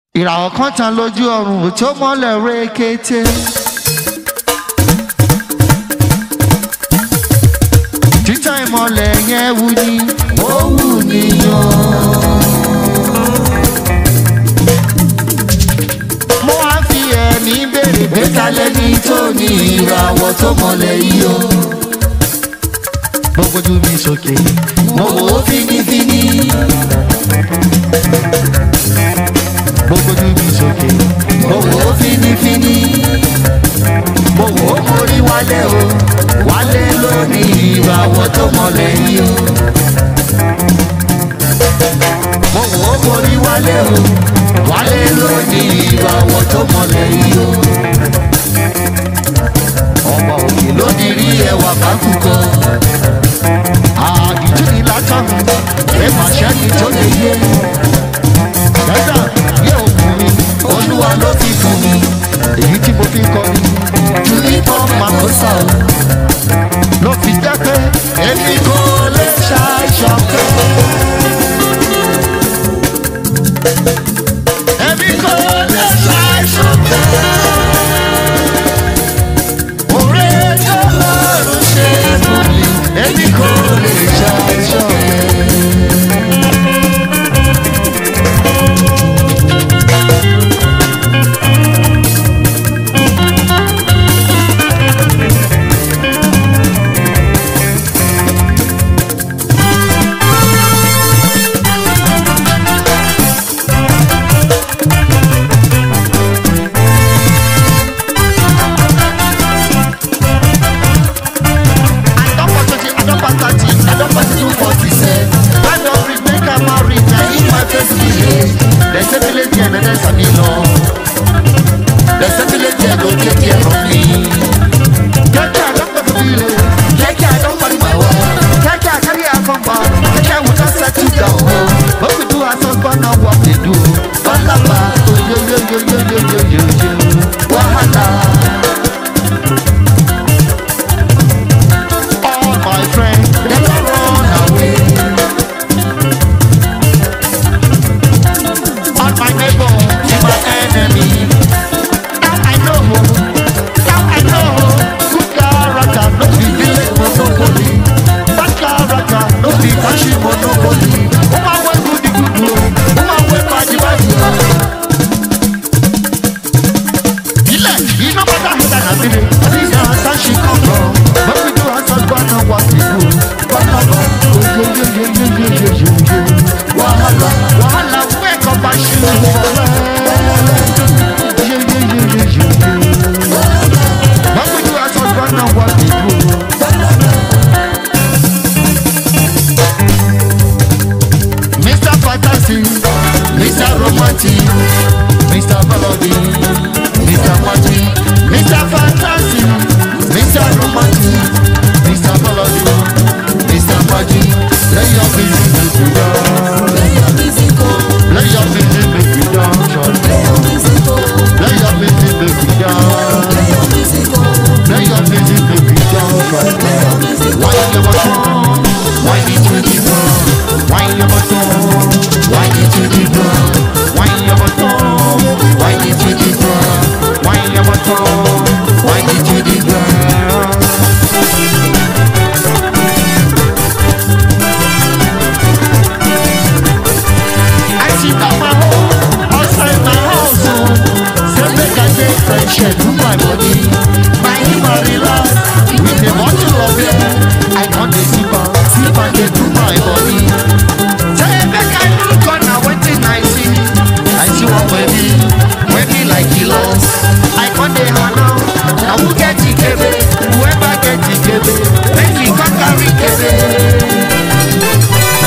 ìràwọ̀ kan tàn lójú ọ̀run tó mọ́lẹ̀ rékété. títàn ìmọ̀lẹ̀ yẹn wù ní ó wù níyàn. mo wá fi ẹ̀mí béèrè pé kálẹ̀ ní tó ní ìràwọ̀ tó mọ́lẹ̀ yìí o. mo gbójú mi sókè mo wò ó fínífíní. mo gbójú mi sókè mo wò ó fínífíní. mo wò ó mórí wálé o wálé lónìí ìràwọ̀ tó mọ́lẹ̀ yìí o. mo wò ó mórí wálé o wálé lónìí ìràwọ̀ tó mọ́lẹ̀ yìí o. ọmọ òkè ló ní rí ẹwà kákùkọ. àdìjú ni látàn ẹ máa ṣẹ́ni tó lè yé. Dẹ́sà yóò fún mi, olúwa ló fi fún mi, èyí tí mo fi kọ́ mi. Tùlí bọ́ máa kó sà o. Ló fi jẹ́ pé èmi kò lè ṣàìsàn pé. Èmi kò lè ṣàìsàn pé. Òré tó lọ́rùn ṣe fún mi, èmi kò lè ṣàìsàn pé. Wahala. All my friends, they don't run away. All my neighbor, they my enemy. Now I know, now I know. Good character, no be village monopoly. Bad character, no be country monopoly. Woman wey good the good o, woman wey bad the bad o. ilẹ̀ iná bàtà ìdá nàbílẹ̀ àti àṣà ṣì kàn lọ. Bọ́bí tó aṣọ gbọ́nà wà síbò. Wàhálà yeyeyeyeyeyeye. Wàhálà wàhálà wẹ́ẹ̀kọ̀ bá ṣe é fọlẹ́. Yeyeyeyeyeye. Bọ́bí tó aṣọ gbọ́nà wà síbò. Mr. Fantasy, Mr. Romantic, Mr. Melody, Mr. Magic, Mr. Fantasy, Mr. Romantic, Mr. Melody, Mr. Magic. Lay your busy make you dance. Lay your busy make you dance. Lay your busy make you dance. Lay your busy make you dance. Why you never come? Why did you give up? Why you never come? Why did you give up? Why you never come? Why did you give up? Why you never come? Why did you give up? I sit down my home, outside my house, oh. Say make I take friendship to my body. My him a relax with a bottle of beer. I can't dey sip am, sip am dey do my body. Say make I look on na wetin I see. I see one baby, wey be like he lost. I can't dey hana, na who get ikebe? Whoever get ikebe, make he come carry ikebe.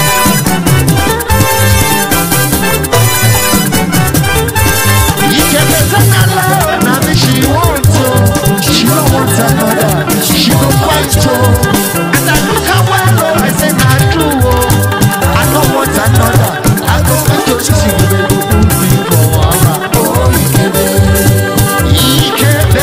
Ikebe Zanala, na me she want to. She don't want another. She go fight to. As I look her well, oh, I say na true, oh. I don't want another. I go make your she go dey go put me for wara. Oh, Ikebe. Ikebe.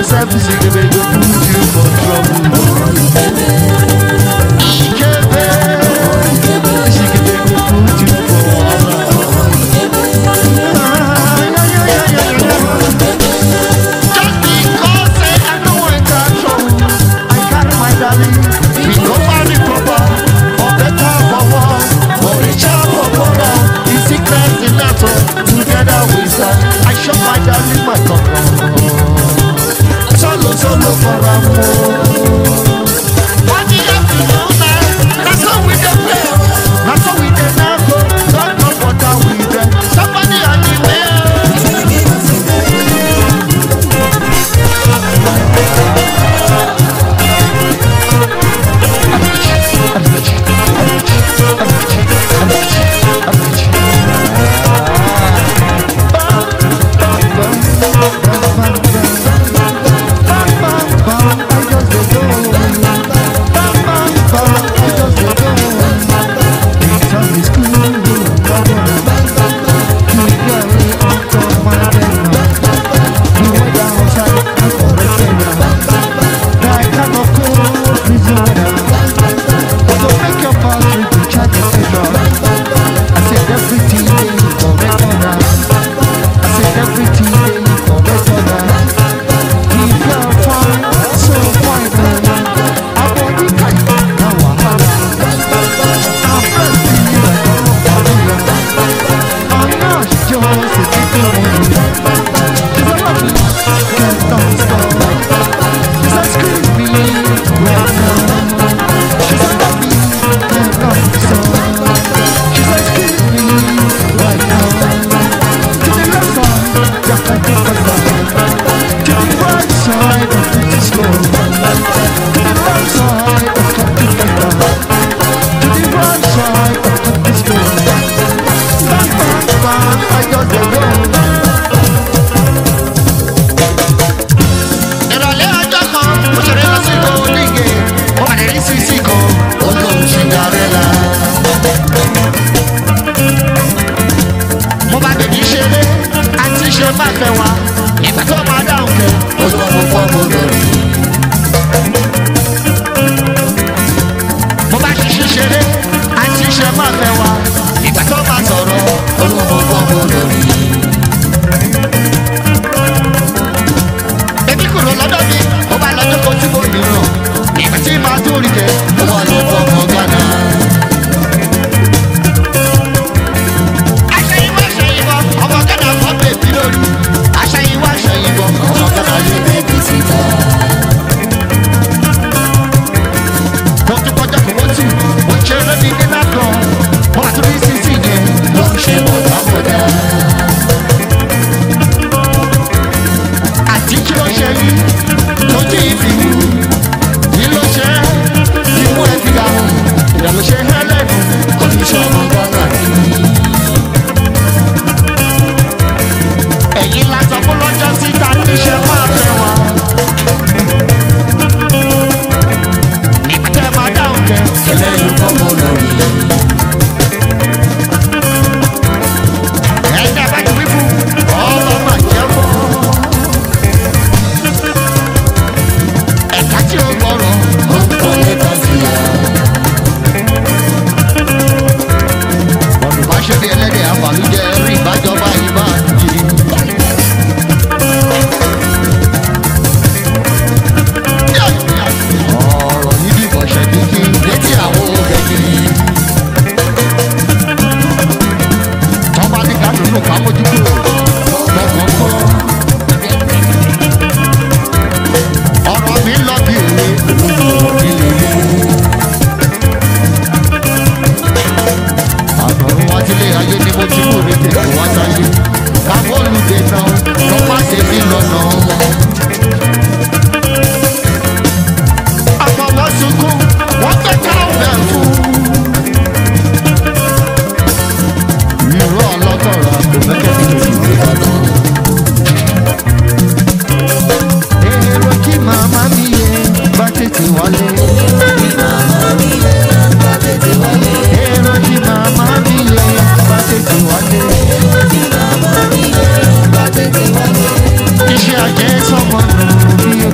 yourself, Sikebe go put you for trouble. Ikebe, Sikebe go put you for wahala. Ah, yeah, yeah, yeah, yeah, yeah. Just because say I know I got trouble, I carry my darling. We go marry proper, for better, for worse, for richer, for poorer. In sickness, in battle, together we stand. I show my darling my cocoa. Solo, solo for amor. What you have to know now? That's how we dey play. That's how we dey now go. Don't know what I we dey. Somebody on the way. Everything they correct on I said everything they correct on If you're fine, so fine, I'm body kind, now wahala. I'm fancy like I'm a formula. I'm not just a little money. She's a lovely, can't don't stop. She's a screamy right now. She's a lovely, can't don't stop. She's a screamy right now. To the left side, just like this to the right side of the slow. To the right side of the To the right side of the slow. Bang, bang, bang, I just don't know. ìrọ̀lẹ́ ọjọ́ kan mo ṣeré lọ sí ìgò oníge mo pàdé rí sísí kan ó lóun ṣìngàrẹ́là. mo bá bèbí ṣeré àti ṣe má fẹ́ wa ìgbà tó máa dáhùn kẹ́ ó lọ mo fọ́ mo lórí. mo bá ṣiṣẹ́ ṣeré àti ṣe má fẹ́ wa ìgbà tó máa sọ̀rọ̀ ó lọ mo fọ́ mo lórí. Èmi kúrò lọ́dọ̀ mi, ó bá lọ́jọ́ kan tí mo mìíràn. Ìgbà tí màá tó rí kẹ́, ó wà lọ fọmọ Ghana. Aṣẹ́yìnwá aṣẹ́yìnbọ̀, ọmọ Ghana fọ́ bèbí lórí. Aṣẹ́yìnwá aṣẹ́yìnbọ̀, ọmọ Ghana lé bèbí síta. Mo tún kọjá kò wọ́n tù, mo ń ṣeré ní nínú kan. Mo máa tún rí sísì yẹn, ló ń ṣe bọ̀dá bọ̀dá. àti kí ló ṣe yí lójú ìfì wú kí ló ṣe imú ẹ fi ga hàn ìyá ló ṣe hẹlẹ́nu kò ní sọ ọmọ gbọ́dọ̀ àti. ẹ̀yin la sọ fún lọ́jọ́ síta níṣẹ́ máa fẹ́ wa. nígbà tẹ́ ẹ máa dáhùn kẹ́ ẹlẹ́yìn fọ́mọ lórí. ẹ̀yin àbá ti wí fún ọlọ́mọ àjẹmọ́. ẹ̀ka tí ó gbọ́rọ̀ ó ń kọ́ lẹ́tà sí i. ọ̀dùn bá ṣe bí ẹlẹ́dẹ̀ àbàlújẹ rí ìbájọba yìí máa dì í. ọ̀rọ̀ yìí bí bọ̀ṣẹ̀ dídí létí àwọn ògègìrì. tọ́ba ní ká lónìí ká mójú kúrò lọ́kàn kọ́. ọ̀rọ̀ mi lọ bí òwe ilé ilé. àtọ̀run wá sílé ayé ni mo ti kú rédè tó wá sáyé. káwọ́ olùdè náà lọ má ṣe mí lọ́nà. àfọwọ́ sunkún wọ́n gbé káwọ́ fún. irú ọlọ́gọ̀rọ̀ kò mẹ́kẹ́ ní ìwé lọ́nà. èrò kí màmá mi yẹ bá tètè wálé. èrò kí màmá mi yẹ bá tètè wálé. iṣẹ́ ajé sọ́mọ nù bí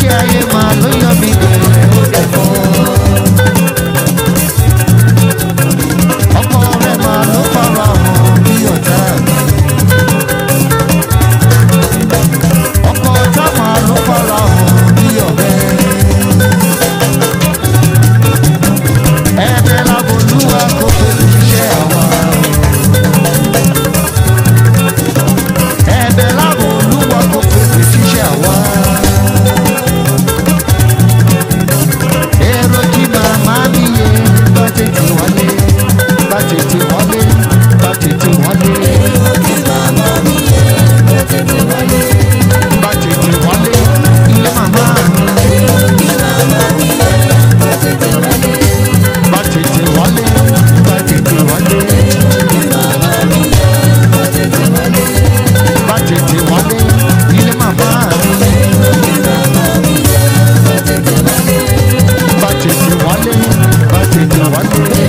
ilé ayé máa ló yọ mí bẹ̀rẹ̀ ó dẹ̀ mọ́. ọkọ rẹ̀ máa ló fara hàn bí ọ̀tá mi. ọkọ ọ̀tá máa ló fara hàn bí ọ̀rẹ́. ẹ̀ẹ́dẹ̀ lábolúwa kò pèsè iṣẹ́ àwa. ẹ̀ẹ́dẹ̀ lábolúwa kò pèsè iṣẹ́ àwa. èrò kí màmá mi yé bá tètè wálé bá tètè wálé bá tètè wálé. bá tètè wálé ilé màmá mi. bá tètè wálé bá tètè wálé. bá tètè wálé ilé màmá mi. bá tètè wálé bá tètè wálé.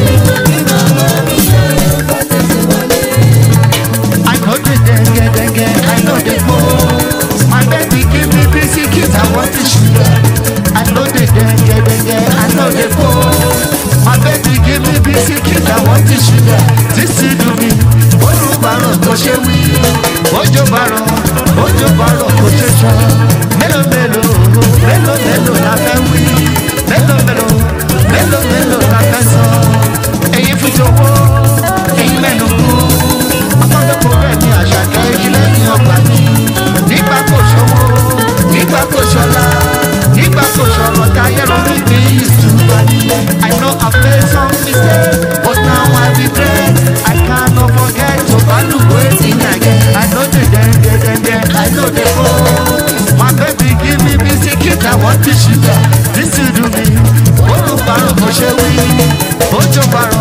I know the dengue dengue, I know the go. My baby give me biscuit, I want the sugar. I know the dengue dengue, I know the go. My baby give me biscuit, I want the sugar. This is do me. Ojú bàrọ̀ kò ṣe wí. Ojú bàrọ̀, ojú bàrọ̀ kò ṣe sọ. Mélòó mélòó, mélòó mélòó la fẹ́ wí. Mélòó mélòó, mélòó mélòó la fẹ́ sọ. Èyí fún jọ̀wọ́, èyí mẹ́nu kú ọmọdékò rẹ̀ ní àṣàkẹ́ ilé ní ọgbà mi. nígbà kò ṣòwò nígbà kò ṣọlá nígbà kò ṣọ̀rọ̀ táyé lórí mi ìtura ni. I know I made some mistakes but now I regret. I cannot forget to value wetin I get. I know the denge denge I know the go. My baby give me biscuit I want the sugar. This is do me. Ojú parun kò ṣe wí. Ojú parun.